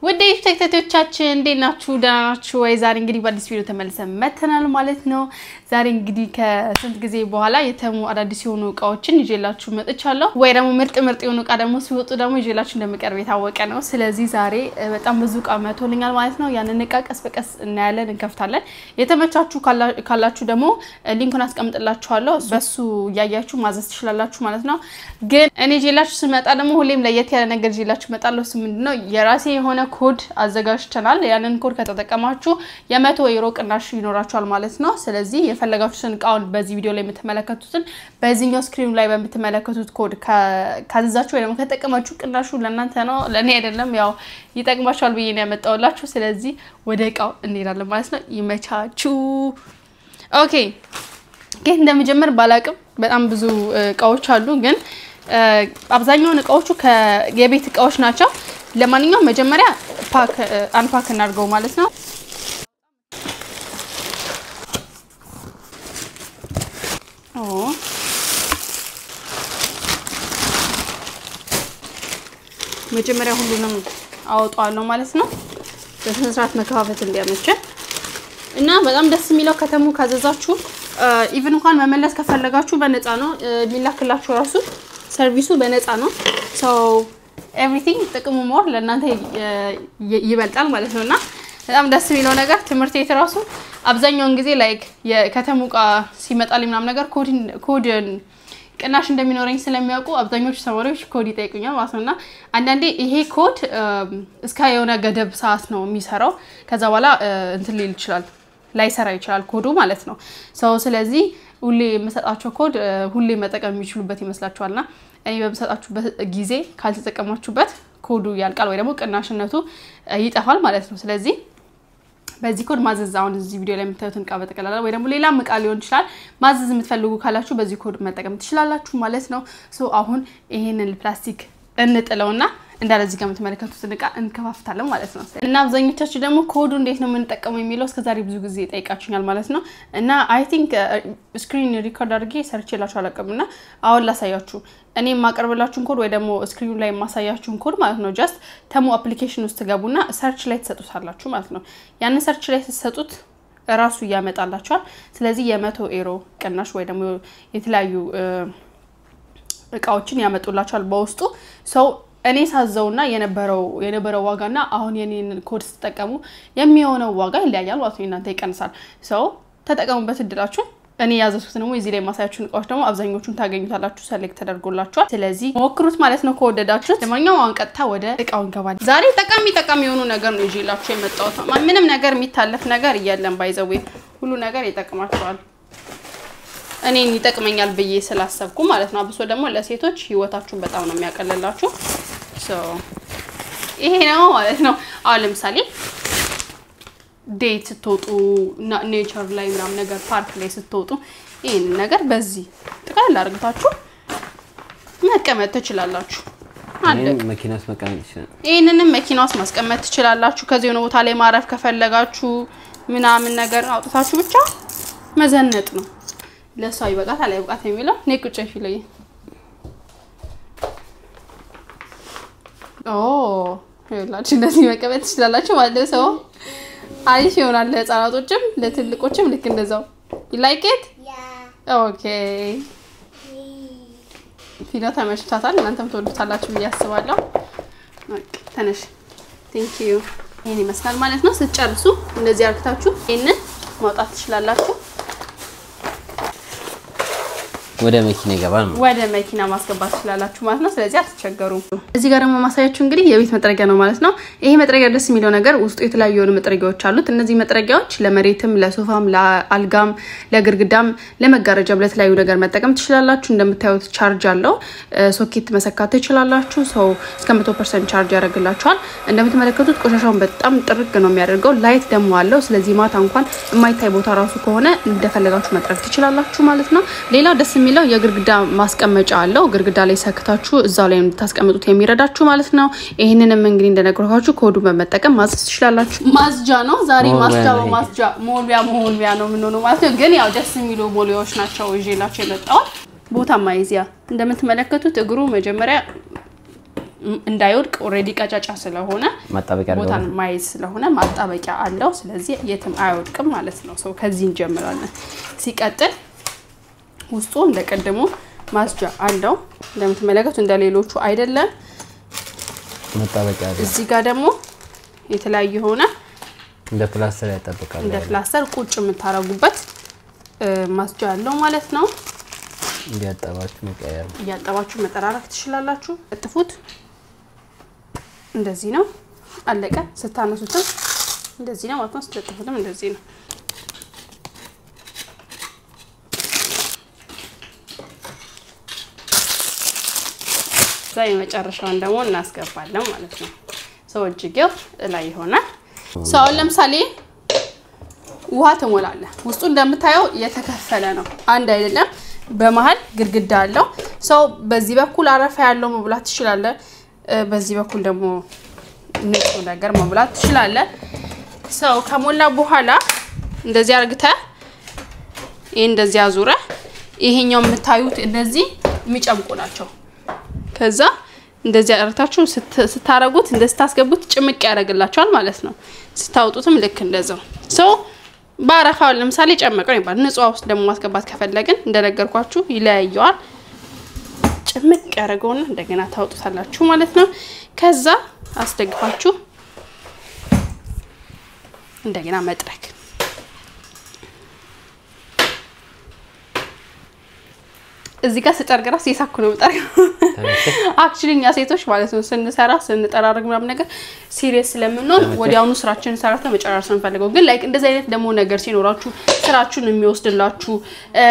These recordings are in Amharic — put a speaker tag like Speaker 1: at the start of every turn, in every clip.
Speaker 1: ውድ ተከታታዮቻችን እንዴት ናችሁ? ደህና ናችሁ ወይ? ዛሬ እንግዲህ በአዲስ ቪዲዮ ተመልሰን መተናል ማለት ነው። ዛሬ እንግዲህ ከስንት ጊዜ በኋላ የተሙ አዳዲስ የሆኑ እቃዎችን ይዤላችሁ መጥቻለሁ። ወይ ደግሞ ምርጥ ምርጥ የሆኑ እቃ ደግሞ ሲወጡ ደግሞ ይዤላችሁ እንደምቀርብ የታወቀ ነው። ስለዚህ ዛሬ በጣም ብዙ እቃ መቶልኛል ማለት ነው። ያንን እቃ ቀስ በቀስ እናያለን፣ እንከፍታለን። የተመቻችሁ ካላችሁ ደግሞ ሊንኩን አስቀምጥላችኋለሁ። በሱ እያያችሁ ማዘዝ ትችላላችሁ ማለት ነው። ግን እኔ ይዤላችሁ ስመጣ ደግሞ ሁሌም ለየት ያለ ነገር ይዤላችሁ እመጣለሁ። እሱ ምንድነው የራሴ የሆነ ኮድ አዘጋጅተናል። ያንን ኮድ ከተጠቀማችሁ የመቶ ዩሮ ቅናሽ ይኖራችኋል ማለት ነው። ስለዚህ የፈለጋችሁትን እቃውን በዚህ ቪዲዮ ላይ የምትመለከቱትን በዚህኛው ስክሪኑ ላይ በምትመለከቱት ኮድ ካዘዛችሁ ወይ ደግሞ ከተጠቀማችሁ ቅናሹ ለእናንተ ነው፣ ለእኔ አይደለም። ያው ይጠቅማችኋል ብዬ ነው ያመጣውላችሁ። ስለዚህ ወደ እቃው እንሄዳለን ማለት ነው። ይመቻችሁ። ኦኬ ግን እንደምጀምር ባላቅም በጣም ብዙ እቃዎች አሉ ግን አብዛኛውን እቃዎቹ የቤት እቃዎች ናቸው። ለማንኛውም መጀመሪያ ፓክ አንፓክ እናድርገው ማለት ነው። መጀመሪያ ሁሉንም አወጣዋለሁ ማለት ነው። በስነ ስርዓት መከፋፈት እንዲያመቸን እና በጣም ደስ የሚለው ከተሙ ካዘዛችሁ ኢቭን እንኳን መመለስ ከፈለጋችሁ በነፃ ነው የሚላክላችሁ። ራሱ ሰርቪሱ በነፃ ነው። ሰው ኤቭሪቲንግ ጥቅሙ ሞር ለእናንተ ይበልጣል ማለት ነው። እና በጣም ደስ የሚለው ነገር ትምህርት ቤት ራሱ አብዛኛውን ጊዜ ላይክ የከተሙ እቃ ሲመጣልኝ ምናምን ነገር ኮድ ቅናሽ እንደሚኖረኝ ስለሚያውቁ አብዛኞቹ ተማሪዎች ኮድ ይጠይቁኛል ማለት ነው። እና አንዳንዴ ይሄ ኮድ እስከ የሆነ ገደብ ሰዓት ነው የሚሰራው። ከዛ በኋላ እንትን ሊል ይችላል ላይሰራ ይችላል ኮዱ ማለት ነው። ሰው ስለዚህ ሁሌ የምሰጣቸው ኮድ ሁሌ መጠቀም የሚችሉበት ይመስላችኋልና እኔ በምሰጣችሁበት ጊዜ ካልተጠቀማችሁበት ኮዱ ያልቃል ወይ ደግሞ ቅናሽነቱ ይጠፋል ማለት ነው። ስለዚህ በዚህ ኮድ ማዘዝ አሁን እዚህ ቪዲዮ ላይ የምታዩትን እቃ በጠቅላላ ወይ ደግሞ ሌላም እቃ ሊሆን ይችላል ማዘዝ የምትፈልጉ ካላችሁ በዚህ ኮድ መጠቀም ትችላላችሁ ማለት ነው። ሶ አሁን ይሄንን ፕላስቲክ እንጥለውና እንዳለ እዚህ ጋር የምትመለከቱትን እቃ እንከፋፍታለን ማለት ነው። እና አብዛኞቻችሁ ደግሞ ኮዱ እንዴት ነው የምንጠቀመው የሚለው እስከዛሬ ብዙ ጊዜ ጠይቃችሁኛል ማለት ነው። እና አይ ቲንክ ስክሪን ሪኮርድ አድርጌ ሰርች የላችሁ አላውቅም። እና አሁን ላሳያችሁ እኔ የማቀርብላችሁን ኮድ ወይ ደግሞ ስክሪኑ ላይ የማሳያችሁን ኮድ ማለት ነው። ጀስት ተሙ አፕሊኬሽን ውስጥ ገቡና ሰርች ላይ ትሰጡታላችሁ ማለት ነው። ያንን ሰርች ላይ ስትሰጡት እራሱ እያመጣላችኋል። ስለዚህ የመቶ ኤሮ ቅናሽ ወይ ደግሞ የተለያዩ እቃዎችን ያመጡላችኋል በውስጡ ሰው እኔ ሳዘውና የነበረው የነበረው ዋጋና አሁን የኔን ኮድ ስትጠቀሙ የሚሆነው ዋጋ ይለያያል ማለት ነው። እናንተ ይቀንሳል። ሰው ተጠቀሙበት እድላችሁ። እኔ ያዘዝኩት ደግሞ እዚህ ላይ የማሳያችሁን እቃዎች ደግሞ አብዛኞቹን ታገኙታላችሁ፣ ሰሌክት ተደርጎላችኋል። ስለዚህ ሞክሩት ማለት ነው ከወደዳችሁት። ለማንኛውም አሁን ቀጥታ ወደ እቃው እንገባለን። ዛሬ ጠቃሚ ጠቃሚ የሆኑ ነገር ነው ይዤላችሁ የመጣሁት። ምንም ነገር የሚታለፍ ነገር የለም። ባይዘዌ ሁሉ ነገር ይጠቅማቸዋል። እኔን ይጠቅመኛል ብዬ ስላሰብኩ ማለት ነው። አብሶ ደግሞ ለሴቶች ህይወታችሁን በጣም ነው የሚያቀልላችሁ። ይሄ ነው ማለት ነው። አሁን ለምሳሌ ዴት ስትወጡ ኔቸር ላይ ምናምን ነገር ፓርክ ላይ ስትወጡ ይህን ነገር በዚህ ጥቅልል አድርግታችሁ መቀመጥ ትችላላችሁ።
Speaker 2: መኪና ውስጥ መቀመጥ ይችላል።
Speaker 1: ይህንንም መኪና ውስጥ ማስቀመጥ ትችላላችሁ። ከዚህ የሆነ ቦታ ላይ ማረፍ ከፈለጋችሁ ምናምን ነገር አውጥታችሁ ብቻ መዘነጥ ነው። ለእሷ ይበቃት አላይበቃት የሚለው እኔ ቁጭ ፊለይ ይላችሁ እንደዚህ መቀመጥ ትችላላችሁ ማለት ነው። ሰው አሪፍ ይሆናል። ለህፃናቶችም ለትልቆችም ልክ እንደዛው ይላይኬት ኦኬ። ፊና ተመችቷታል። እናንተም ትወዱታላችሁ ብዬ አስባለሁ። ተነሽ። ቴንክ ዩ። ይህን ይመስላል ማለት ነው። ስትጨርሱ እንደዚህ አርግታችሁ ይህንን ማውጣት ትችላላችሁ።
Speaker 2: ወደ መኪና ይገባል ማለት
Speaker 1: ወደ መኪና ማስገባት ትችላላችሁ ማለት ነው። ስለዚህ አትቸገሩም። እዚህ ጋር ደግሞ ማሳያችሁ እንግዲህ የቤት መጥረጊያ ነው ማለት ነው። ይሄ መጥረጊያ ደስ የሚለው ነገር ውስጡ የተለያዩ የሆኑ መጥረጊያዎች አሉት። እነዚህ መጥረጊያዎች ለመሬትም፣ ለሶፋም፣ ለአልጋም፣ ለግርግዳም፣ ለመጋረጃም ለተለያዩ ነገር መጠቀም ትችላላችሁ። እንደምታዩት ቻርጅ አለው። ሶኬት መሰካት ትችላላችሁ። ሰው እስከ መቶ ፐርሰንት ቻርጅ ያደርግላችኋል። እንደምትመለከቱት ቆሻሻውን በጣም ጥርግ ነው የሚያደርገው። ላይት ደግሞ አለው። ስለዚህ ማታ እንኳን የማይታይ ቦታ ራሱ ከሆነ እንደፈለጋችሁ መጥረግ ትችላላችሁ ማለት ነው። ሌላው ደስ የሚለው የግርግዳ ማስቀመጫ አለው። ግርግዳ ላይ ሰክታችሁ እዛው ላይ እንድታስቀምጡት የሚረዳችሁ ማለት ነው። ይህንንም እንግዲህ እንደነገርኳችሁ ኮዱን በመጠቀም ማዘዝ ትችላላችሁ። ማጽጃ ነው ዛሬ ማጽጃ በማጽጃ ሞልቢያ መሆልቢያ ነው የምንሆነው ማለት ነው። ግን ያው ደስ የሚሉ ሞሊያዎች ናቸው ይዤላቸው የመጣሁት ቦታ ማይዚያ እንደምትመለከቱት እግሩ መጀመሪያ እንዳይወድቅ ኦልሬዲ ቀጫጫ ስለሆነ
Speaker 2: ማጣበቂያ አድርገው
Speaker 1: ቦታን ማየት ስለሆነ ማጣበቂያ አለው። ስለዚህ የትም አይወድቅም ማለት ነው። ሰው ከዚህ እንጀምራለን። ሲቀጥል ውስጡ እንደ ቀድሞ ማስጃ አለው። እንደምትመለከቱ እንደ ሌሎቹ አይደለም።
Speaker 2: ማጣበቂያ አድርገው
Speaker 1: እዚህ ጋር ደግሞ የተለያዩ የሆነ
Speaker 2: እንደ ፕላስተር ያጣበቃል።
Speaker 1: እንደ ፕላስተር ቁጭ የምታረጉበት እ፣ ማስጃ አለው ማለት ነው።
Speaker 2: እንዲያጠባችሁ መቀየር ነው።
Speaker 1: እያጠባችሁ መጠራረግ ትችላላችሁ። እጥፉት። እንደዚህ ነው። አለቀ። ስታነሱትም እንደዚህ ነው ማለት ነው። ስትለጥፉትም እንደዚህ ነው። እዛ የመጨረሻውን ደግሞ እናስገባለን ማለት ነው። ሰው እጅጌው ላይ ይሆናል። ሰው አሁን ለምሳሌ ውሃ ትሞላለህ። ውስጡ እንደምታየው የተከፈለ ነው፣ አንድ አይደለም። በመሀል ግድግዳ አለው። ሰው በዚህ በኩል አረፋ ያለው መብላት ትችላለህ። እ፣ በዚህ በኩል ደግሞ ንጹህ ነገር መብላት ትችላለህ። ሰው ከሞላ በኋላ እንደዚህ አርግተህ ይህ እንደዚህ አዙረ ይሄኛው የምታዩት እነዚህ የሚጨምቁ ናቸው። ከዛ እንደዚህ አርግታችሁ ስት- ስታረጉት እንደ ስታስገቡት ጭምቅ ያደርግላቸዋል ማለት ነው። ስታወጡትም ልክ እንደዛው ሰው በአረፋ ለምሳሌ ጨመቀው ይባል። ንጹህ ውስጥ ደግሞ ማስገባት ከፈለግን እንደነገርኳችሁ ይለያየዋል። ጭምቅ ያደረገውና እንደገና ታወጡታላችሁ ማለት ነው። ከዛ አስደግፋችሁ እንደገና መጥረግ እዚህ ጋር ስጠርግ ራስ የሳኩ ነው የምጠርገው። አክቹሊ እኛ ሴቶች ማለት ነው ስንሰራ ስንጠራርግ ምናምን ነገር ሲሪየስ ስለምንሆን ወዲያውኑ ስራችንን ሰርተን መጨረስ ነው የምንፈልገው። ግን ላይክ እንደዚህ አይነት ደግሞ ነገር ሲኖራችሁ ስራችሁን የሚወስድላችሁ እ፣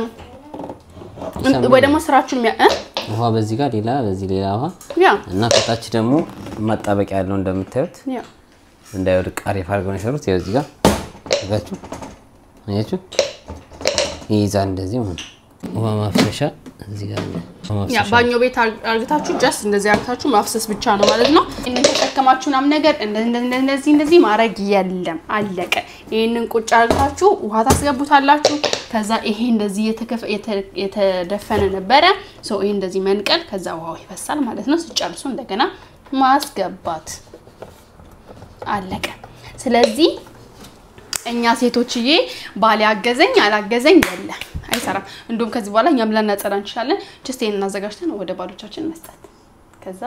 Speaker 1: ወይ ደግሞ ስራችሁን የሚያ እ?
Speaker 2: ውሃ በዚህ ጋር ሌላ፣ በዚህ ሌላ ውሃ
Speaker 1: ያ
Speaker 2: እና ከታች ደግሞ ማጣበቂያ ያለው እንደምታዩት
Speaker 1: ያ
Speaker 2: እንዳይወድቅ አሪፍ አድርገው ነው የሰሩት። ያው እዚህ ጋር አያችሁ አያችሁ ይይዛል እንደዚህ ማለት ነው። ውሃ ማፍሰሻ እዚህ ጋር አለ። ውሃ
Speaker 1: ያ
Speaker 2: ማፍሰሻ
Speaker 1: ባኞ ቤት አር- አርግታችሁ ጀስት እንደዚህ አርግታችሁ ማፍሰስ ብቻ ነው ማለት ነው። ይህንን ተሸከማችሁ ምናምን ነገር እንደ- እንደ- እንደ- እንደዚህ እንደዚህ ማድረግ የለም አለቀ። ይህንን ቁጭ አርግታችሁ ውሃ ታስገቡታላችሁ። ከዛ ይሄ እንደዚህ የተከፈ- የተ- የተደፈነ ነበረ ሰው ይሄ እንደዚህ መንቀል፣ ከዛ ውሃው ይፈሳል ማለት ነው። ስጨርሱ እንደገና ማስገባት አለቀ። ስለዚህ እኛ ሴቶችዬ ባል ያገዘኝ አላገዘኝ የለ አይሰራም። እንዲሁም ከዚህ በኋላ እኛም ልናጸዳ እንችላለን። ጀስት ይሄን እናዘጋጅተን ወደ ባሎቻችን መስጠት። ከዛ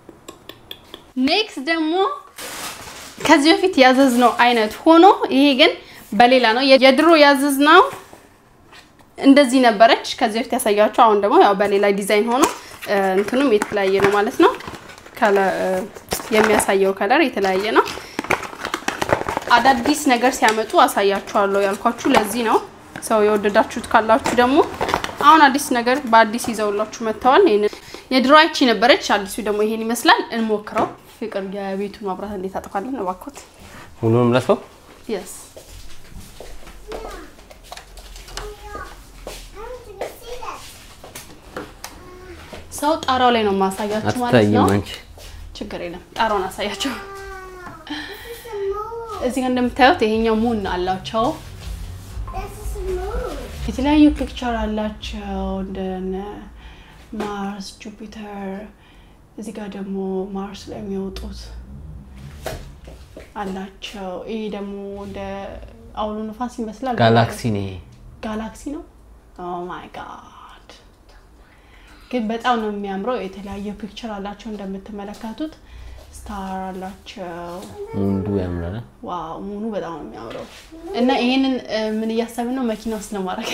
Speaker 1: ኔክስት ደግሞ ከዚህ በፊት ያዘዝነው አይነት ሆኖ ይሄ ግን በሌላ ነው። የድሮ ያዘዝነው እንደዚህ ነበረች ከዚህ በፊት ያሳያችሁ። አሁን ደግሞ ያው በሌላ ዲዛይን ሆኖ እ፣ እንትኑም የተለያየ ነው ማለት ነው። ከለ- እ፣ የሚያሳየው ከለር የተለያየ ነው። አዳዲስ ነገር ሲያመጡ አሳያችኋለሁ ያልኳችሁ ለዚህ ነው። ሰው የወደዳችሁት ካላችሁ ደግሞ አሁን አዲስ ነገር በአዲስ ይዘውላችሁ መጥተዋል። ይሄንን የድሮ አይቺ ነበረች፣ አዲሱ ደግሞ ይሄን ይመስላል። እንሞክረው። ፍቅር የቤቱን ማብራት እንዴት አጠፋለን እባክዎት?
Speaker 2: ሁሉንም ለሰው
Speaker 1: የስ ሰው ጣራው ላይ ነው ማሳያችሁ ማለት
Speaker 2: አትታይም
Speaker 1: ነው።
Speaker 2: አንቺ
Speaker 1: ችግር የለም ጣራውን አሳያቸው። እዚህ ጋር እንደምታዩት ይሄኛው ሙን አላቸው የተለያዩ ፒክቸር አላቸው እንደነ ማርስ፣ ጁፒተር። እዚህ ጋር ደግሞ ማርስ ላይ የሚወጡት አላቸው። ይሄ ደግሞ እንደ አውሎ ነፋስ ይመስላል።
Speaker 2: ጋላክሲ ነው ይሄ።
Speaker 1: ጋላክሲ ነው። ኦ ማይ ጋድ! ግን በጣም ነው የሚያምረው። የተለያየ ፒክቸር አላቸው እንደምትመለከቱት፣ ስታር አላቸው።
Speaker 2: ሙንዱ ያምራል።
Speaker 1: ዋው ሙሉ በጣም ነው የሚያምረው። እና ይሄንን እ፣ ምን እያሰብን ነው መኪና ውስጥ ለማድረግ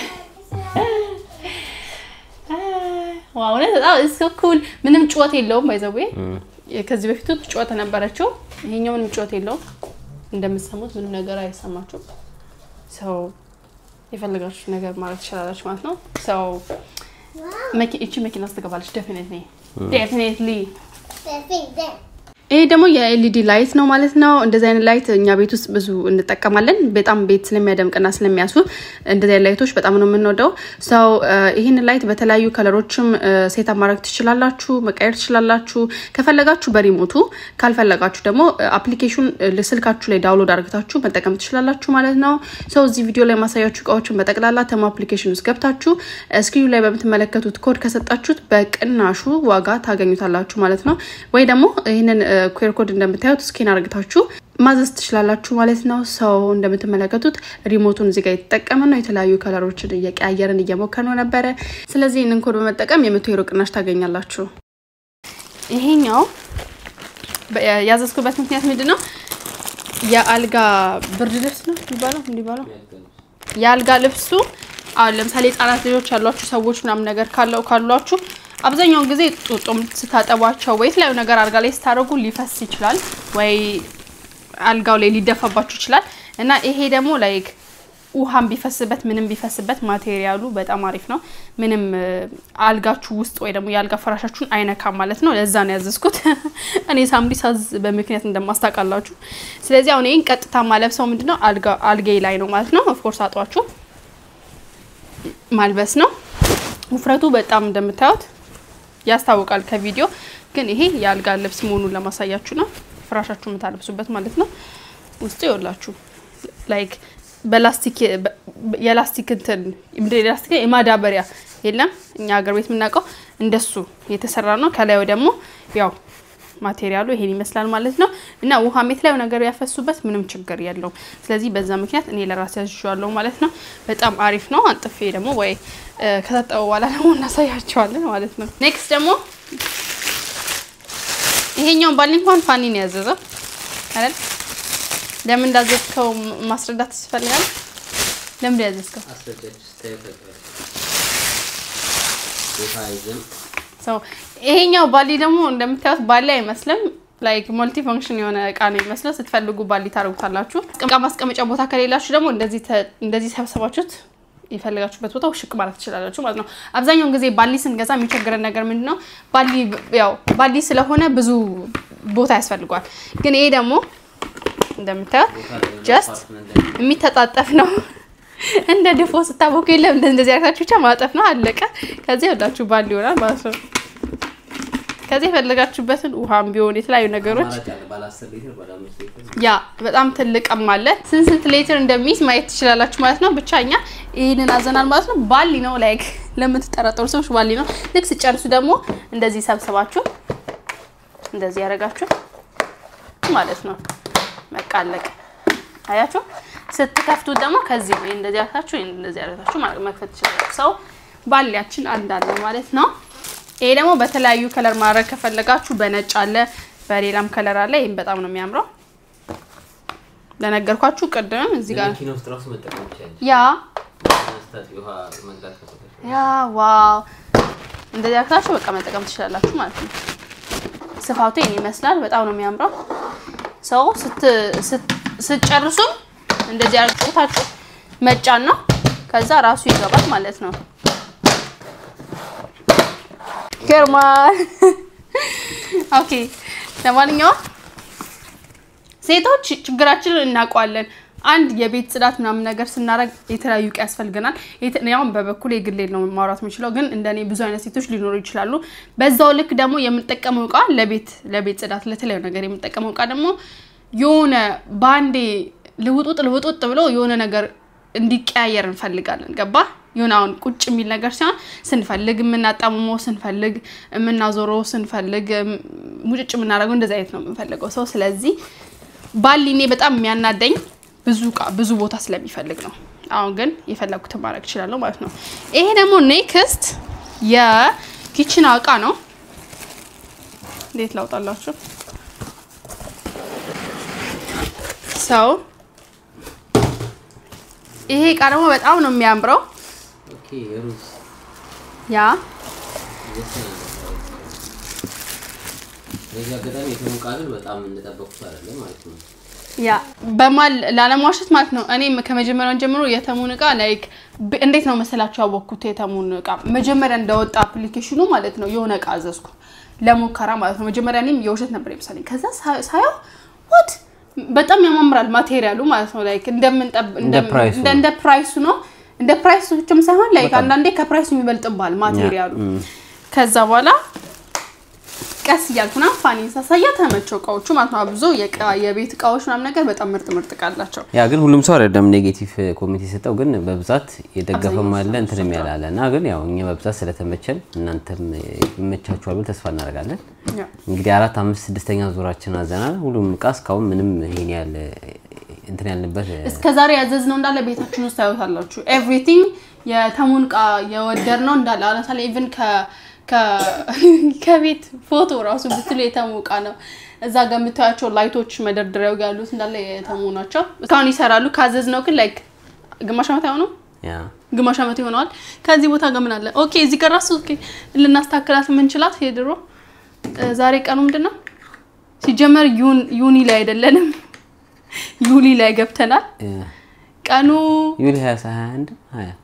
Speaker 1: ዋው እውነት በጣም እሱ ኩል ምንም ጩኸት የለውም። ባይዘዌ ከዚህ በፊቱ ጩኸት ነበረችው። ይሄኛው ምንም ጩኸት የለውም። እንደምትሰሙት ምንም ነገር አይሰማችሁም። ሰው የፈለጋችሁ ነገር ማለት ትችላላችሁ ማለት ነው። ሰው እቺ መኪና ውስጥ ትገባለች። ዴፊኒትሊ ዴፊኒትሊ ይሄ ደግሞ የኤልኢዲ ላይት ነው ማለት ነው። እንደዚህ አይነት ላይት እኛ ቤት ውስጥ ብዙ እንጠቀማለን። በጣም ቤት ስለሚያደምቅና ስለሚያስውብ እንደዚህ አይነት ላይቶች በጣም ነው የምንወደው። ሰው ይህን ላይት በተለያዩ ከለሮችም ሴታ ማድረግ ትችላላችሁ፣ መቀየር ትችላላችሁ። ከፈለጋችሁ በሪሞቱ ካልፈለጋችሁ ደግሞ አፕሊኬሽን ስልካችሁ ላይ ዳውንሎድ አድርግታችሁ መጠቀም ትችላላችሁ ማለት ነው። ሰው እዚህ ቪዲዮ ላይ ማሳያችሁ እቃዎችን በጠቅላላ ተሞ አፕሊኬሽን ውስጥ ገብታችሁ ስክሪኑ ላይ በምትመለከቱት ኮድ ከሰጣችሁት በቅናሹ ዋጋ ታገኙታላችሁ ማለት ነው። ወይ ደግሞ ይህንን ኩዌር ኮድ እንደምታዩት ስኬን አርግታችሁ ማዘዝ ትችላላችሁ ማለት ነው። ሰው እንደምትመለከቱት ሪሞቱን እዚጋ የተጠቀመ ነው። የተለያዩ ከለሮችን እየቀያየርን እየሞከር ነው ነበረ። ስለዚህ ይህንን ኮድ በመጠቀም የመቶ ዩሮ ቅናሽ ታገኛላችሁ። ይሄኛው ያዘዝኩበት ምክንያት ምንድን ነው? የአልጋ ብርድ ልብስ ነው የሚባለው እንዲባለው የአልጋ ልብሱ አሁን ለምሳሌ ህጻናት ልጆች ያሏችሁ ሰዎች ምናምን ነገር ካለው ካሏችሁ አብዛኛውን ጊዜ ጡጦም ስታጠቧቸው ወይ የተለያዩ ነገር አልጋ ላይ ስታደርጉ ሊፈስ ይችላል፣ ወይ አልጋው ላይ ሊደፋባችሁ ይችላል እና ይሄ ደግሞ ላይክ ውሃም ቢፈስበት ምንም ቢፈስበት ማቴሪያሉ በጣም አሪፍ ነው። ምንም አልጋችሁ ውስጥ ወይ ደግሞ የአልጋ ፈራሻችሁን አይነካም ማለት ነው። ለዛ ነው ያዘዝኩት። እኔ ሳምሪ ሳዝ በምክንያት እንደማስታውቃላችሁ። ስለዚህ አሁን ይህን ቀጥታ ማለብሰው ምንድነው አልጌ ላይ ነው ማለት ነው። ኦፍኮርስ አጧችሁ ማልበስ ነው። ውፍረቱ በጣም እንደምታዩት ያስታውቃል ከቪዲዮ ግን ይሄ የአልጋ ልብስ መሆኑን ለማሳያችሁ ነው። ፍራሻችሁ የምታለብሱበት ማለት ነው። ውስጡ ይወላችሁ ላይክ በላስቲክ የላስቲክ እንትን ላስቲክ የማዳበሪያ የለም እኛ ሀገር ቤት የምናውቀው እንደሱ የተሰራ ነው። ከላዩ ደግሞ ያው ማቴሪያሉ ይሄን ይመስላል ማለት ነው። እና ውሃ የተለያዩ ነገር ያፈሱበት ምንም ችግር የለውም። ስለዚህ በዛ ምክንያት እኔ ለራሴ ያዝዤዋለሁ ማለት ነው። በጣም አሪፍ ነው። አንጥፌ ደግሞ ወይ ከታጠበ በኋላ ደግሞ እናሳያቸዋለን ማለት ነው። ኔክስት ደግሞ ይሄኛውን ባል እንኳን ፋኒ ነው ያዘዘው አይደል? ለምን እንዳዘዝከው ማስረዳት ትፈልጋለህ? ለምን ያዘዝከው? ሰው ይሄኛው ባሊ ደግሞ እንደምታዩት ባሊ አይመስልም። ላይክ መልቲ ፈንክሽን የሆነ እቃ ነው የሚመስለው። ስትፈልጉ ባሊ ታደርጉታላችሁ። እቃ ማስቀመጫ ቦታ ከሌላችሁ ደግሞ እንደዚህ ሰብሰባችሁት የፈለጋችሁበት ቦታ ውሽቅ ማለት ትችላላችሁ ማለት ነው። አብዛኛውን ጊዜ ባሊ ስንገዛ የሚቸግረን ነገር ምንድን ነው? ባሊ ያው ባሊ ስለሆነ ብዙ ቦታ ያስፈልጓል። ግን ይሄ ደግሞ እንደምታዩት ጀስት የሚተጣጠፍ ነው። እንደ ድፎ ስታቦኩ የለም እንደዚህ አርጋችሁ ብቻ ማጠፍ ነው፣ አለቀ። ከዚህ ያላችሁ ባሊ ይሆናል ማለት ነው። ከዚህ የፈለጋችሁበትን ውሃም ቢሆን የተለያዩ ነገሮች ያ በጣም ትልቅም አለ። ስንት ስንት ሌትር እንደሚይዝ ማየት ትችላላችሁ ማለት ነው። ብቻ እኛ ይህንን አዘናል ማለት ነው። ባሊ ነው ላይክ ለምትጠራጠሩ ሰዎች ባሊ ነው። ልክ ስጨርሱ ደግሞ እንደዚህ ሰብስባችሁ እንደዚህ ያደረጋችሁ ማለት ነው። መቃለቅ አያችሁ። ስትከፍቱት ደግሞ ከዚህ ወይ እንደዚህ ያርጋችሁ ወይ እንደዚህ ያርጋችሁ ማለት መክፈት ትችላላችሁ። ሰው ባሊያችን አንዳለ ማለት ነው። ይሄ ደግሞ በተለያዩ ከለር ማድረግ ከፈለጋችሁ በነጭ አለ፣ በሌላም ከለር አለ። ይሄም በጣም ነው የሚያምረው። ለነገርኳችሁ ቅድም እዚህ ጋር ያ ያ ዋው እንደዚህ አርጋችሁ በቃ መጠቀም ትችላላችሁ ማለት ነው። ስፋቱ ይሄን ይመስላል። በጣም ነው የሚያምረው። ሰው ስትጨርሱ እንደዚህ አርጋችሁ መጫን ነው። ከዛ ራሱ ይገባል ማለት ነው። ገርማል። ኦኬ ለማንኛውም ሴቶች ችግራችንን እናውቀዋለን። አንድ የቤት ጽዳት ምናምን ነገር ስናደርግ የተለያዩ እቃ ያስፈልገናል። ያውም በበኩል የግሌ ነው ማውራት የምችለው፣ ግን እንደኔ ብዙ አይነት ሴቶች ሊኖሩ ይችላሉ። በዛው ልክ ደግሞ የምንጠቀመው እቃ ለቤት ለቤት ጽዳት ለተለያዩ ነገር የምንጠቀመው እቃ ደግሞ የሆነ በአንዴ ልውጡጥ ልውጡጥ ብሎ የሆነ ነገር እንዲቀያየር እንፈልጋለን። ገባ የሆነ አሁን ቁጭ የሚል ነገር ሲሆን ስንፈልግ የምናጣምመው ስንፈልግ የምናዞረው ስንፈልግ ሙጭጭ የምናደርገው እንደዚህ አይነት ነው የምንፈልገው ሰው። ስለዚህ ባሊ እኔ በጣም የሚያናደኝ ብዙ እቃ ብዙ ቦታ ስለሚፈልግ ነው። አሁን ግን የፈለጉትን ማድረግ እችላለሁ ማለት ነው። ይሄ ደግሞ ኔክስት የኪችን እቃ ነው። እንዴት ላውጣላችሁ ሰው ይሄ እቃ ደግሞ በጣም ነው የሚያምረው። ያ ያ በማል ላለማዋሸት ማለት ነው። እኔ ከመጀመሪያውን ጀምሮ የተሙን እቃ ላይክ እንዴት ነው መሰላችሁ ያወቅኩት? የተሙን እቃ መጀመሪያ እንደወጣ አፕሊኬሽኑ ማለት ነው የሆነ እቃ አዘዝኩ። ለሙከራ ማለት ነው። መጀመሪያ እኔም የውሸት ነበር የመሰለኝ። ከዛ ሳ- ሳየው ዋት በጣም ያማምራል ማቴሪያሉ ማለት ነው። ላይክ እንደምንጠብ
Speaker 2: እንደ ፕራይሱ
Speaker 1: እንደ እንደ ፕራይሱ ነው። እንደ ፕራይሱ ብቻም ሳይሆን ላይክ አንዳንዴ ከፕራይሱ የሚበልጥባል ማቴሪያሉ። ከዛ በኋላ ቀስ እያልኩ ምናምን ፋኒን ሳሳያ ተመቸው እቃዎቹ ማለት ነው። አብዞ የእቃ- የቤት እቃዎች ምናምን ነገር በጣም ምርጥ ምርጥ እቃ አላቸው።
Speaker 2: ያ ግን ሁሉም ሰው አይደለም ኔጌቲቭ ኮሚቴ የሰጠው፣ ግን በብዛት የደገፈም አለ እንትንም ያላለ እና ግን ያው እኛ በብዛት ስለተመቸን እናንተም ይመቻችኋል ብለን ተስፋ እናደርጋለን።
Speaker 1: ያ
Speaker 2: እንግዲህ አራት አምስት ስድስተኛ ዙራችን አዘናል። ሁሉም እቃ እስካሁን ምንም ይሄን ያህል እንትን ያልንበት
Speaker 1: እስከ ዛሬ ያዘዝነው እንዳለ ቤታችን ውስጥ ታዩታላችሁ። ኤቭሪቲንግ የተሙን እቃ የወደድ ነው እንዳለ አሁን ለምሳሌ ኢቭን ከቤት ፎቶ ራሱ ብትሉ የተሙ እቃ ነው። እዛ ጋር የምታያቸው ላይቶች መደርደሪያው ጋር ያሉት እንዳለ የተሙ ናቸው። እስካሁን ይሰራሉ። ካዘዝ ነው ግን ላይክ ግማሽ ዓመት አይሆነው
Speaker 2: ያ
Speaker 1: ግማሽ ዓመት ይሆነዋል። ከዚህ ቦታ ጋር ምን አለ? ኦኬ እዚህ ጋር ራሱ ኦኬ ልናስተካክላት የምንችላት የድሮ እ፣ ዛሬ ቀኑ ምንድን ነው? ሲጀመር ዩን- ዩኒ ላይ አይደለንም ዩሊ ላይ ገብተናል።
Speaker 2: ያ
Speaker 1: ቀኑ
Speaker 2: ዩሊ 20 21 20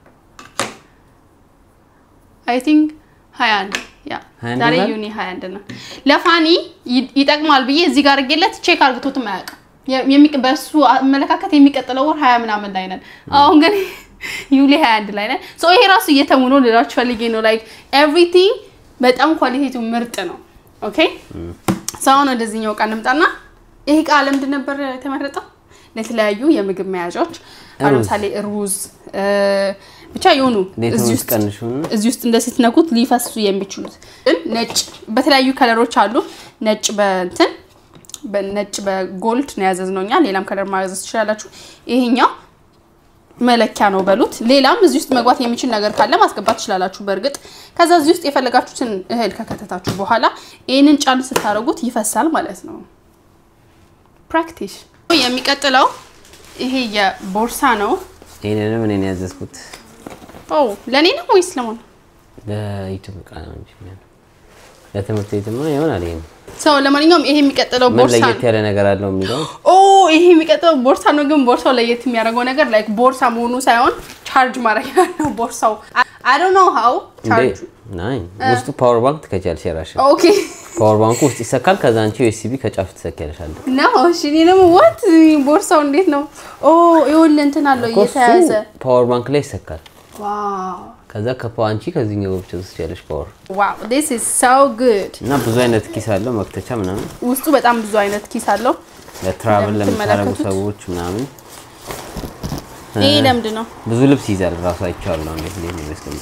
Speaker 1: አይ ቲንክ 21 ያ
Speaker 2: 21
Speaker 1: ዛሬ
Speaker 2: ይሆናል?
Speaker 1: ዩኒ 21 ነው። ለፋኒ ይ- ይጠቅማል ብዬ እዚህ ጋር አድርጌለት ቼክ አርግቶትም አያውቅም። የ- የሚቀ- በሱ አመለካከት የሚቀጥለው ወር 20 ምናምን ላይ ነን። አሁን ግን ዩሊ 21 ላይ ነን። ሶ ይሄ ራሱ እየተሙ ነው ልላችሁ ፈልጌ ነው። ላይክ ኤቭሪቲንግ በጣም ኳሊቲቱ ምርጥ ነው። ኦኬ ሰውን ወደዚህኛው እቃ እንምጣና ይሄ እቃ ለምንድን ነበር የተመረጠው? ለተለያዩ የምግብ መያዣዎች አሁን
Speaker 2: ሩዝ።
Speaker 1: ለምሳሌ ሩዝ እ፣ ብቻ የሆኑ
Speaker 2: ሌትም
Speaker 1: እዚህ
Speaker 2: ውስጥ
Speaker 1: ውስጥ
Speaker 2: ቀንሹና
Speaker 1: እዚህ ውስጥ እንደ ስትነኩት ሊፈሱ የሚችሉት ግን ነጭ በተለያዩ ከለሮች አሉ። ነጭ በእንትን በነጭ በጎልድ ነው ያዘዝነው እኛ። ሌላም ከለር ማዘዝ ትችላላችሁ። ይሄኛው መለኪያ ነው በሉት። ሌላም እዚህ ውስጥ መግባት የሚችል ነገር ካለ ማስገባት ትችላላችሁ። በእርግጥ ከዛ እዚህ ውስጥ የፈለጋችሁትን እህል ከከተታችሁ በኋላ ይህንን ጫን ስታደርጉት ይፈሳል ማለት ነው። ፕራክቲስ። የሚቀጥለው ይሄ የቦርሳ ነው።
Speaker 2: ይሄንንም እኔ ነው ያዘዝኩት
Speaker 1: ኦ ለእኔ ነው ወይስ ለማን?
Speaker 2: ለዩቲዩብ እቃ ነው እንጂ የሚሆነው ለትምህርት ቤትማ ይሆናል። ይሄን
Speaker 1: ሰው ለማንኛውም ይሄ የሚቀጥለው
Speaker 2: ምን
Speaker 1: ቦርሳ
Speaker 2: ለየት ያለ ነገር አለው የሚለው
Speaker 1: ኦ ይሄ የሚቀጥለው ቦርሳ ነው። ግን ቦርሳው ለየት የሚያደርገው ነገር ላይክ ቦርሳ መሆኑ ሳይሆን ቻርጅ ማድረጊያ ነው ቦርሳው። አይ ዶንት ኖ ሃው
Speaker 2: እንዴ
Speaker 1: ቻርጅ
Speaker 2: ናይ ውስጡ ፓወር ባንክ ትከቻለሽ። የራስሽ
Speaker 1: ኦኬ
Speaker 2: ፓወር ባንኩ ውስጥ ይሰካል። ከዛ አንቺ ዩኤስቢ ከጫፍ ትሰኪያለሽ አለ
Speaker 1: ነው። እሺ እኔ ደግሞ ዋት ቦርሳው እንዴት ነው? ኦ ይኸውልህ እንትን አለው
Speaker 2: እኮ እሱ
Speaker 1: እየተያዘ
Speaker 2: ፓወር ባንክ ላይ ይሰካል።
Speaker 1: ዋው
Speaker 2: ከዛ ከፓ አንቺ ከዚህኛው ብቻ ትወስጃለሽ ፓወር
Speaker 1: ዋው ዲስ ኢዝ ሶ ጉድ።
Speaker 2: እና ብዙ አይነት ኪስ አለው መክተቻ ምናምን
Speaker 1: ውስጡ በጣም ብዙ አይነት ኪስ አለው።
Speaker 2: ለትራቭል ለምታረጉ
Speaker 1: እንደምትመለከቱት
Speaker 2: ሰዎች ምናምን
Speaker 1: ይሄ ለምንድን ነው?
Speaker 2: ብዙ ልብስ ይዛል። ራሱ አይቼዋለሁ እንዴት እንዴት ነው የሚያስቀምጥ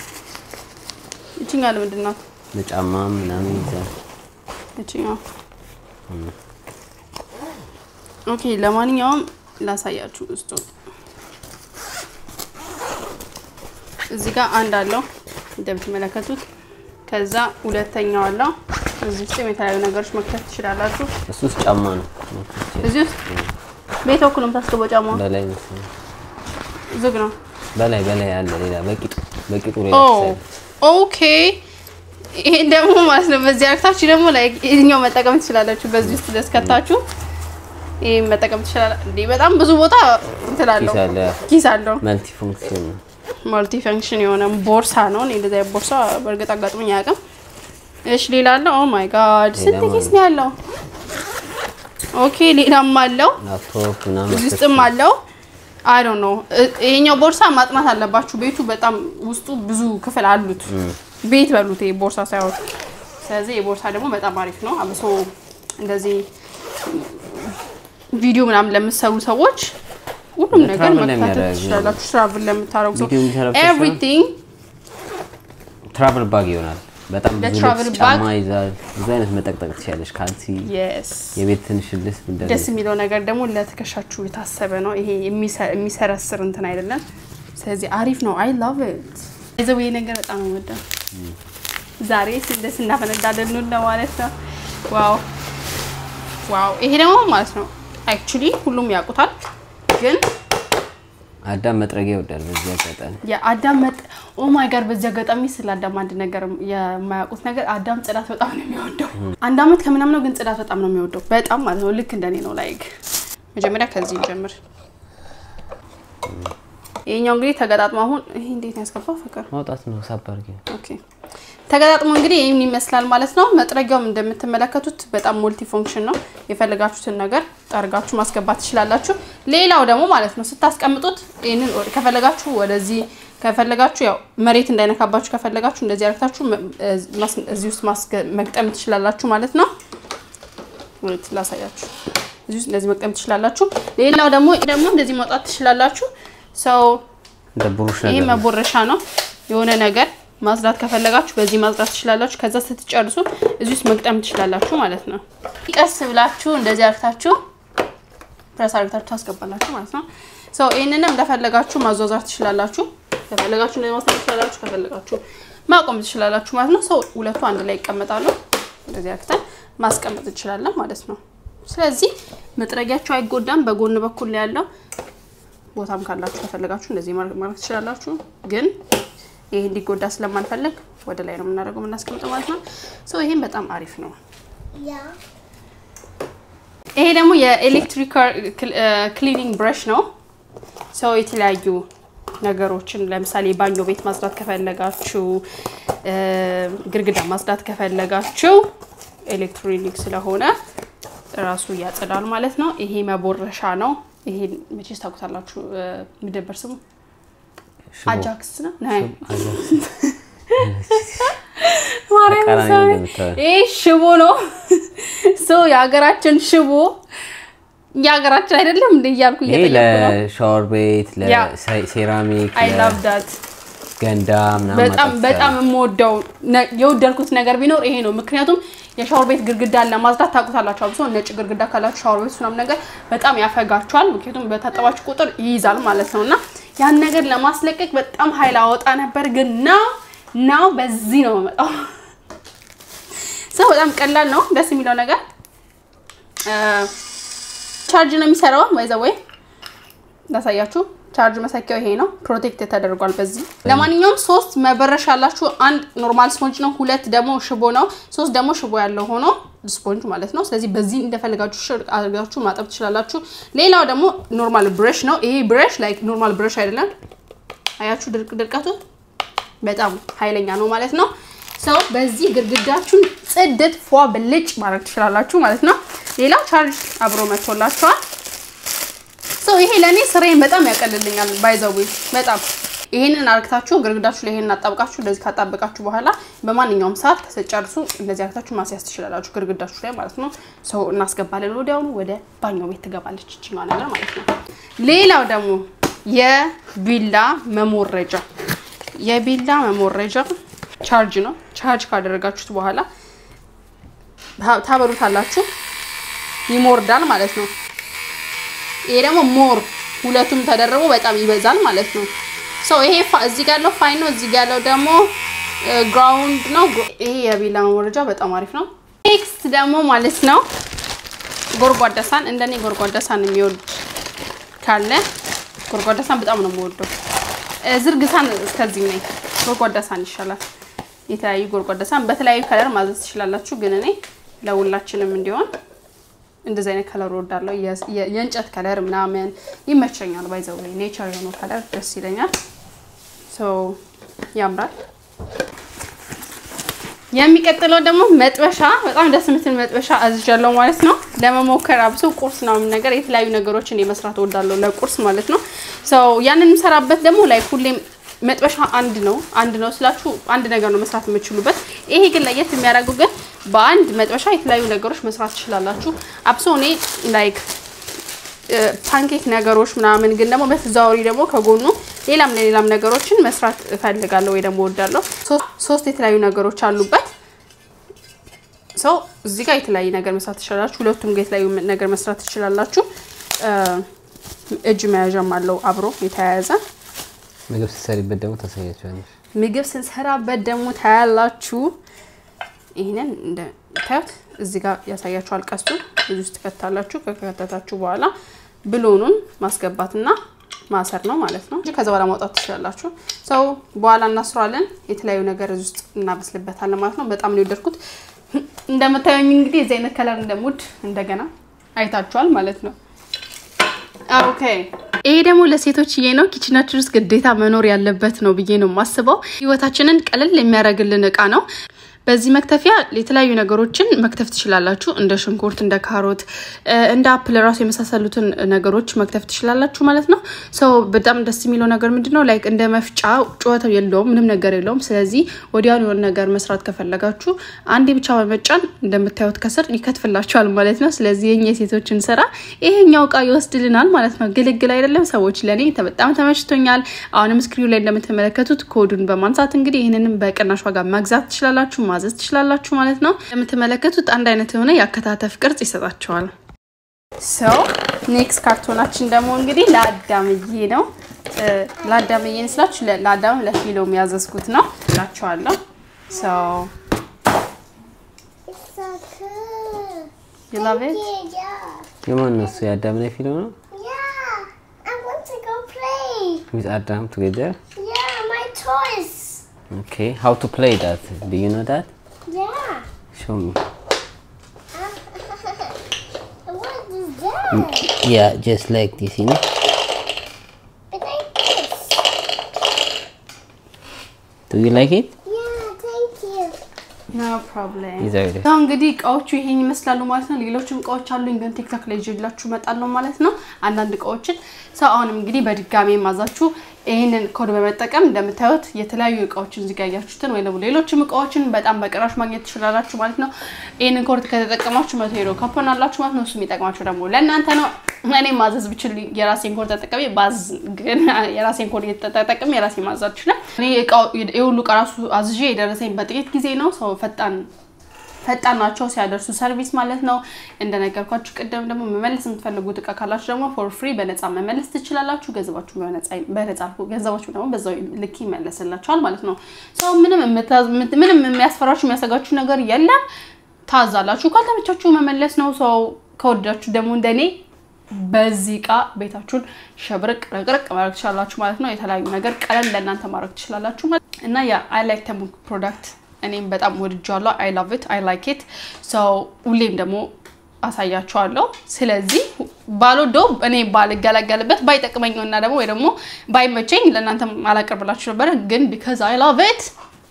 Speaker 1: ይችኛው ለምንድን ነው?
Speaker 2: ለጫማ ምናምን ይዛል።
Speaker 1: ይችኛው ኦኬ። ለማንኛውም ላሳያችሁ ውስጡ እዚህ ጋር አንድ አለው እንደምትመለከቱት። ከዛ ሁለተኛው አለው። እዚህ ውስጥ የተለያዩ ነገሮች መክተት ትችላላችሁ።
Speaker 2: እሱ ውስጥ ጫማ ነው መክተቻ
Speaker 1: እዚህ ውስጥ ቤት በኩል ነው የምታስገባው። ጫማ
Speaker 2: በላይ መሰለኝ
Speaker 1: ዝግ ነው።
Speaker 2: በላይ በላይ አለ ሌላ በቂጡ በቂጡ ሌላ
Speaker 1: ኦ
Speaker 2: ተሰራ።
Speaker 1: ኦኬ። ይሄን ደግሞ ማለት ነው በዚህ አርክታችሁ ደግሞ ላይ ይሄኛው መጠቀም ትችላላችሁ። በዚህ ውስጥ ደስከታችሁ ይሄ መጠቀም ትችላላችሁ። እንዴ በጣም ብዙ ቦታ እንትን አለው
Speaker 2: ኪስ አለ
Speaker 1: ኪስ አለው።
Speaker 2: መልቲ ፉንክሽን ነው።
Speaker 1: ማልቲ ፈንክሽን የሆነ ቦርሳ ነው። እኔ እንደዚያ ቦርሳ በእርግጥ አጋጥሞኝ አያውቅም። እሺ ሌላ አለው። ኦ ማይ ጋድ ስንት
Speaker 2: ሌላም
Speaker 1: ኪስ ነው ያለው? ኦኬ ሌላም አለው።
Speaker 2: ላፕቶፕ ምናምን
Speaker 1: እዚህ ውስጥም አለው። አይ ዶንት ኖ ይሄኛው ቦርሳ ማጥናት አለባችሁ። ቤቱ በጣም ውስጡ ብዙ ክፍል አሉት። ቤት በሉት ይሄ ቦርሳ ሳይሆን። ስለዚህ የቦርሳ ደግሞ በጣም አሪፍ ነው። አብሶ እንደዚህ ቪዲዮ ምናምን ለምትሰሩ ሰዎች ሁሉም ነገር
Speaker 2: ለትራቭል
Speaker 1: መካተት
Speaker 2: ለሚያደርጉ
Speaker 1: ትችላላችሁ። ትራቭል ለምታደርጉ ሰው
Speaker 2: ቪዲዮ የሚሰራበት ሰው
Speaker 1: ኤቭሪቲንግ
Speaker 2: ትራቭል ባግ ይሆናል። በጣም ብዙ
Speaker 1: ለትራቭል
Speaker 2: ልብስ
Speaker 1: ባግ?
Speaker 2: ጫማ ይዛል። ብዙ አይነት መጠቅጠቅ ትችላለሽ። ካልሲ፣
Speaker 1: የስ
Speaker 2: የቤት ትንሽ ልብስ
Speaker 1: ደስ
Speaker 2: እንደዚህ
Speaker 1: የሚለው ነገር ደግሞ ለትከሻችሁ የታሰበ ነው። ይሄ የሚሰ- የሚሰረስር እንትን አይደለም። ስለዚህ አሪፍ ነው። አይ ላቭ ኢት ይዘው ይሄ ነገር በጣም ነው የምወደው። ዛሬ ደስ እናፈነዳለን ነው ማለት ነው። ዋው ዋው! ይሄ ደግሞ ማለት ነው አክቹሊ ሁሉም ያውቁታል፣ ግን
Speaker 2: አዳም መጥረጊያ ይወዳል። በዚህ አጋጣሚ
Speaker 1: የአዳም መጥ ኦ ማይ ጋድ። በዚህ አጋጣሚ ስለ አዳም አንድ ነገር የማያውቁት ነገር አዳም ጽዳት በጣም ነው የሚወደው። አንድ አመት ከምናምን ነው፣ ግን ጽዳት በጣም ነው የሚወደው። በጣም ማለት ነው። ልክ እንደኔ ነው። ላይክ መጀመሪያ ከዚህ እንጀምር። ይሄኛው እንግዲህ ተገጣጥሞ አሁን ይሄ እንዴት ነው ያስገባው? ፍቅር
Speaker 2: ማውጣት ነው ሳብ አድርጊ።
Speaker 1: ኦኬ። ተገጣጥሞ እንግዲህ ይህን ይመስላል ማለት ነው። መጥረጊያውም እንደምትመለከቱት በጣም ሙልቲ ፎንክሽን ነው። የፈለጋችሁትን ነገር ጠርጋችሁ ማስገባት ትችላላችሁ። ሌላው ደግሞ ማለት ነው ስታስቀምጡት ይህንን ከፈለጋችሁ ወደዚህ ከፈለጋችሁ ያው መሬት እንዳይነካባችሁ ከፈለጋችሁ እንደዚህ አርግታችሁ እዚህ ውስጥ መግጠም ትችላላችሁ ማለት ነው። ወይት ላሳያችሁ። እዚህ ውስጥ እንደዚህ መግጠም ትችላላችሁ። ሌላው ደግሞ ደግሞ እንደዚህ ማውጣት ትችላላችሁ። ሰው
Speaker 2: እንደ ብሩሽ
Speaker 1: ይሄ
Speaker 2: ነገር ነው።
Speaker 1: መቦረሻ ነው። የሆነ ነገር ማጽዳት ከፈለጋችሁ በዚህ ማጽዳት ትችላላችሁ። ከዛ ስትጨርሱ እዚህ ውስጥ መግጠም ትችላላችሁ ማለት ነው። ቀስ ብላችሁ እንደዚህ አርግታችሁ ፕረስ አርግታችሁ ታስገባላችሁ ማለት ነው። ሰው ይህንንም እንደፈለጋችሁ ማዟዟር ትችላላችሁ። ከፈለጋችሁ እንደዚህ ማስቀመጥ ትችላላችሁ። ከፈለጋችሁ ማቆም ትችላላችሁ ማለት ነው። ሰው ሁለቱ አንድ ላይ ይቀመጣሉ። እንደዚህ አርግተን ማስቀመጥ እንችላለን ማለት ነው። ስለዚህ መጥረጊያቸው አይጎዳም። በጎን በኩል ላይ ያለው ቦታም ካላችሁ ከፈለጋችሁ እንደዚህ ማድረግ ትችላላችሁ። ግን ይሄ እንዲጎዳ ስለማንፈልግ ወደ ላይ ነው የምናደርገው የምናስቀምጠው ማለት ነው። ሶ ይሄም በጣም አሪፍ ነው። ይሄ ደግሞ የኤሌክትሪክ ክሊኒንግ ብረሽ ነው። ሰው የተለያዩ ነገሮችን ለምሳሌ ባኞ ቤት ማጽዳት ከፈለጋችሁ፣ ግድግዳ ማጽዳት ከፈለጋችሁ ኤሌክትሮኒክ ስለሆነ ራሱ ያጸዳል ማለት ነው። ይሄ መቦረሻ ነው። ይሄ መቼስ ታውቁታላችሁ። ምደበር ስሙ
Speaker 2: ሽቦ።
Speaker 1: አጃክስ ነው።
Speaker 2: ተቃራኒ ነው እንደምታየው።
Speaker 1: ይሄ ሽቦ ነው። ሶ የሀገራችን ሽቦ የሀገራችን አይደለም እንደ እያልኩ
Speaker 2: ይሄ
Speaker 1: እየጠየኩ ነው።
Speaker 2: ለሻወር ቤት፣
Speaker 1: ያ።
Speaker 2: ለሴራሚክ፣
Speaker 1: አይ ላቭ ዳት
Speaker 2: ለገንዳ ምናምን
Speaker 1: በጣም
Speaker 2: ማጠብ
Speaker 1: በጣም የምወደው ነ- የወደድኩት ነገር ቢኖር ይሄ ነው። ምክንያቱም የሻወር ቤት ግድግዳን ለማጽዳት ታውቁታላችሁ። አብሶ ነጭ ግድግዳ ካላችሁ ሻወር ቤት ምናምን ነገር በጣም ያፈጋችኋል። ምክንያቱም በታጠባችሁ ቁጥር ይይዛል ማለት ነው እና ያን ነገር ለማስለቀቅ በጣም ኃይል አወጣ ነበር። ግን ናው ናው በዚህ ነው የመጣው። ሰው በጣም ቀላል ነው። ደስ የሚለው ነገር ቻርጅ ነው የሚሰራው። ወይዘ ወይ ላሳያችሁ። ቻርጅ መሰኪያው ይሄ ነው። ፕሮቴክት ተደርጓል በዚህ። ለማንኛውም ሶስት መበረሻ ያላችሁ፣ አንድ ኖርማል ስፖንጅ ነው፣ ሁለት ደግሞ ሽቦ ነው፣ ሶስት ደግሞ ሽቦ ያለው ሆኖ ስፖንጅ ማለት ነው። ስለዚህ በዚህ እንደፈለጋችሁ ሽር አድርጋችሁ ማጠብ ትችላላችሁ። ሌላው ደግሞ ኖርማል ብረሽ ነው። ይሄ ብረሽ ላይክ ኖርማል ብረሽ አይደለም። አያችሁ ድርቅ ድርቀቱ በጣም ኃይለኛ ነው ማለት ነው። ሰው በዚህ ግድግዳችሁን ጽድት ፏ ብልጭ ማድረግ ትችላላችሁ ማለት ነው። ሌላው ቻርጅ አብሮ መጥቶላችኋል። ሰው ይሄ ለእኔ ስራዬን በጣም ያቀልልኛል። ባይዘዊ በጣም ይሄንን አርግታችሁ ግድግዳችሁ ላይ ይሄንን አጣብቃችሁ እንደዚህ ካጣበቃችሁ በኋላ በማንኛውም ሰዓት ከስጨርሱ እንደዚህ አርግታችሁ ማስያዝ ትችላላችሁ ግድግዳችሁ ላይ ማለት ነው። ሰው እናስገባለን። ወዲያውኑ ወደ ባኞ ቤት ትገባለች ይችኛዋ ነገር ማለት ነው። ሌላው ደግሞ የቢላ መሞረጃ የቢላ መሞረጃ ቻርጅ ነው። ቻርጅ ካደረጋችሁት በኋላ ታ- ታበሩታላችሁ፣ ይሞርዳል ማለት ነው። ይሄ ደግሞ ሞር ሁለቱም ተደርቦ በጣም ይበዛል ማለት ነው። ሰው ይሄ ፋ- እዚህ ጋር ያለው ፋይን ነው፣ እዚህ ጋር ያለው ደግሞ ግራውንድ ነው። ይሄ የቢላ መሞረጃ በጣም አሪፍ ነው። ኔክስት ደግሞ ማለት ነው ጎርጓዳ ሳህን። እንደኔ ጎርጓዳ ሳህን የሚወድ ካለ ጎርጓዳ ሳህን በጣም ነው የምወደው። እ፣ ዝርግ ሳህን እስከዚህ ነኝ። ጎርጓዳ ሳህን ይሻላል። የተለያዩ ጎርጓዳ ሳህን በተለያዩ ከለር ማዘዝ ትችላላችሁ፣ ግን እኔ ለሁላችንም እንዲሆን እንደዚህ አይነት ከለር ወዳለው የእንጨት ከለር ምናምን ይመቸኛል። ባይዘው ኔቸር የሆነው ከለር ደስ ይለኛል። ሶ ያምራል። የሚቀጥለው ደግሞ መጥበሻ በጣም ደስ የምትል መጥበሻ አዝዣለሁ ማለት ነው። ለመሞከር አብሶ ቁርስ ነው ነገር የተለያዩ ነገሮችን የመስራት እወዳለሁ ለቁርስ ማለት ነው። ሰው ያንን የምሰራበት ደግሞ ላይ ሁሌም መጥበሻ አንድ ነው አንድ ነው ስላችሁ አንድ ነገር ነው መስራት የምችሉበት። ይሄ ግን ለየት የሚያደርገው ግን በአንድ መጥበሻ የተለያዩ ነገሮች መስራት ትችላላችሁ። አብሶ እኔ ላይክ ፓንኬክ ነገሮች ምናምን ግን ደግሞ በተዘዋዋሪ ደግሞ ከጎኑ ሌላም ለሌላም ነገሮችን መስራት እፈልጋለሁ ወይ ደግሞ እወዳለሁ። ሶስት የተለያዩ ነገሮች አሉበት። ሰው እዚህ ጋር የተለያየ ነገር መስራት ትችላላችሁ። ሁለቱም ጋር የተለያዩ ነገር መስራት ትችላላችሁ። እጅ መያዣም አለው አብሮ የተያያዘ
Speaker 2: ምግብ ስትሰሪበት ደግሞ ታሳያቸዋለሽ።
Speaker 1: ምግብ ስንሰራበት ደግሞ ታያላችሁ። ይህንን እንደምታዩት እዚህ ጋር ያሳያችኋል። ቀስቱ እዚህ ውስጥ ትከታላችሁ። ከከተታችሁ በኋላ ብሎኑን ማስገባትና ማሰር ነው ማለት ነው። ከዛ በኋላ ማውጣት ትችላላችሁ። ሰው በኋላ እናስሯለን። የተለያዩ ነገር እዚህ ውስጥ እናበስልበታለን ማለት ነው። በጣም ነው የወደድኩት። እንደምታዩኝ እንግዲህ የዚህ አይነት ከለር እንደሙድ እንደገና አይታችኋል ማለት ነው። ኦኬ ይሄ ደግሞ ለሴቶችዬ ነው። ኪችናችን ውስጥ ግዴታ መኖር ያለበት ነው ብዬ ነው የማስበው። ህይወታችንን ቀለል የሚያደርግልን እቃ ነው። በዚህ መክተፊያ የተለያዩ ነገሮችን መክተፍ ትችላላችሁ። እንደ ሽንኩርት፣ እንደ ካሮት፣ እንደ አፕል ራሱ የመሳሰሉትን ነገሮች መክተፍ ትችላላችሁ ማለት ነው። ሰው በጣም ደስ የሚለው ነገር ምንድን ነው ላይክ እንደ መፍጫ ጩኸት የለውም፣ ምንም ነገር የለውም። ስለዚህ ወዲያውኑ የሆነ ነገር መስራት ከፈለጋችሁ አንዴ ብቻ በመጫን እንደምታዩት ከስር ይከትፍላችኋል ማለት ነው። ስለዚህ የኛ የሴቶችን ስራ ይሄኛው እቃ ይወስድልናል ማለት ነው። ግልግል አይደለም ሰዎች፣ ለእኔ በጣም ተመችቶኛል። አሁንም ስክሪኑ ላይ እንደምትመለከቱት ኮዱን በማንሳት እንግዲህ ይህንንም በቅናሽ ዋጋ መግዛት ትችላላችሁ ማዘዝ ትችላላችሁ ማለት ነው። እንደምትመለከቱት አንድ አይነት የሆነ የአከታተፍ ቅርጽ ይሰጣቸዋል። ሰው ኔክስት ካርቶናችን ደግሞ እንግዲህ ለአዳምዬ ነው። ለአዳምዬ ስላችሁ ለአዳም ለፊሎም ያዘዝኩት ነው እላችኋለሁ። ሰው You love it?
Speaker 2: የማን ነው እሱ? የአዳም ላይ ፊልም ነው።
Speaker 3: Yeah, I want to go play.
Speaker 2: ዊዝ አዳም ቱጌዘር
Speaker 3: Yeah, my toys.
Speaker 2: ኦኬ ሃው ቱ ፕሌይ ዳት ዱ ዩ ኖ ዳት
Speaker 3: Yeah.
Speaker 2: ሾው ሚ
Speaker 3: what is that?
Speaker 2: ያ ጀስት ላይክ ዲስ ዩ ኖ
Speaker 3: It's like this.
Speaker 2: ዱ ዩ ላይክ ኢት
Speaker 3: Yeah, thank you.
Speaker 1: ኖ ፕሮብሌም
Speaker 2: ይዘው
Speaker 1: ያው እንግዲህ እቃዎቹ ይሄን ይመስላሉ ማለት ነው። ሌሎችም እቃዎች አሉኝ ግን ቲክቶክ ላይ ይዤላችሁ እመጣለሁ ማለት ነው። አንዳንድ እቃዎችን ሰው አሁንም እንግዲህ በድጋሚ ማዛችሁ ይህንን ኮድ በመጠቀም እንደምታዩት የተለያዩ እቃዎችን እዚህ ጋር ያያችሁትን ወይ ደግሞ ሌሎችም እቃዎችን በጣም በቅናሽ ማግኘት ትችላላችሁ ማለት ነው። ይህንን ኮድ ከተጠቀማችሁ መቶ ሄዶ ካፖን አላችሁ ማለት ነው። እሱ የሚጠቅማችሁ ደግሞ ለእናንተ ነው። እኔ ማዘዝ ብችል የራሴን ኮድ ተጠቀሚ ባዝ ግን የራሴን ኮድ እየተጠቀሚ የራሴ ማዛዝ ይችላል። እኔ እቃው የሁሉ እቃ ራሱ አዝዤ የደረሰኝ በጥቂት ጊዜ ነው። ሰው ፈጣን ፈጣን ናቸው ሲያደርሱ ሰርቪስ ማለት ነው። እንደነገርኳችሁ ቅድም ደግሞ መመለስ የምትፈልጉት እቃ ካላችሁ ደግሞ ፎር ፍሪ በነፃ መመለስ ትችላላችሁ። ገንዘባችሁ በነፃ ገንዘባችሁ ደግሞ በዛው ልክ ይመለስላችኋል ማለት ነው። ሰው ምንም ምንም የሚያስፈራችሁ የሚያሰጋችሁ ነገር የለም። ታዛላችሁ። ካልተመቻችሁ መመለስ ነው። ሰው ከወዳችሁ ደግሞ እንደኔ በዚህ እቃ ቤታችሁን ሸብርቅ ረቅረቅ ማድረግ ትችላላችሁ ማለት ነው። የተለያዩ ነገር ቀለል ለእናንተ ማድረግ ትችላላችሁ እና የአይ ላይክ ተሙ ፕሮዳክት እኔም በጣም ወድጃለሁ። አይ ላቭ ኢት አይ ላይክ ኢት ሰው ሁሌም ደግሞ አሳያችኋለሁ። ስለዚህ ባልወደው እኔ ባልገለገልበት ባይጠቅመኝ እና ደግሞ ወይ ደግሞ ባይመቸኝ ለእናንተ አላቀርብላችሁ ነበረ። ግን ቢካዝ አይ ላቭ ኢት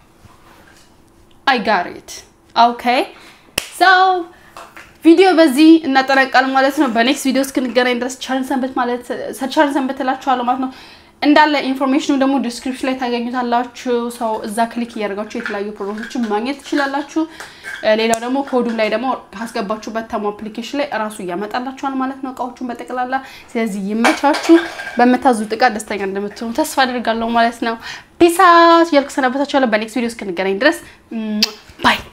Speaker 1: አይ ጋር ኢት ኦኬ ሰው ቪዲዮ በዚህ እናጠናቃለን ማለት ነው። በኔክስት ቪዲዮ እስክንገናኝ ድረስ ቸርን ሰንበት ማለት ቸርን ሰንበት እላችኋለሁ ማለት ነው። እንዳለ ኢንፎርሜሽኑ ደግሞ ዲስክሪፕሽን ላይ ታገኙታላችሁ። ሰው እዛ ክሊክ እያደረጋችሁ የተለያዩ ፕሮዳክቶችን ማግኘት ትችላላችሁ። ሌላው ደግሞ ኮዱም ላይ ደግሞ ካስገባችሁበት ተሞ አፕሊኬሽን ላይ እራሱ እያመጣላችኋል ማለት ነው እቃዎቹን በጠቅላላ። ስለዚህ ይመቻችሁ። በምታዙት እቃ ደስተኛ እንደምትሆኑ ተስፋ አድርጋለሁ ማለት ነው። ፒስ አውት እያልኩ ሰናበታችኋለሁ። በኔክስት ቪዲዮ እስክንገናኝ ድረስ ባይ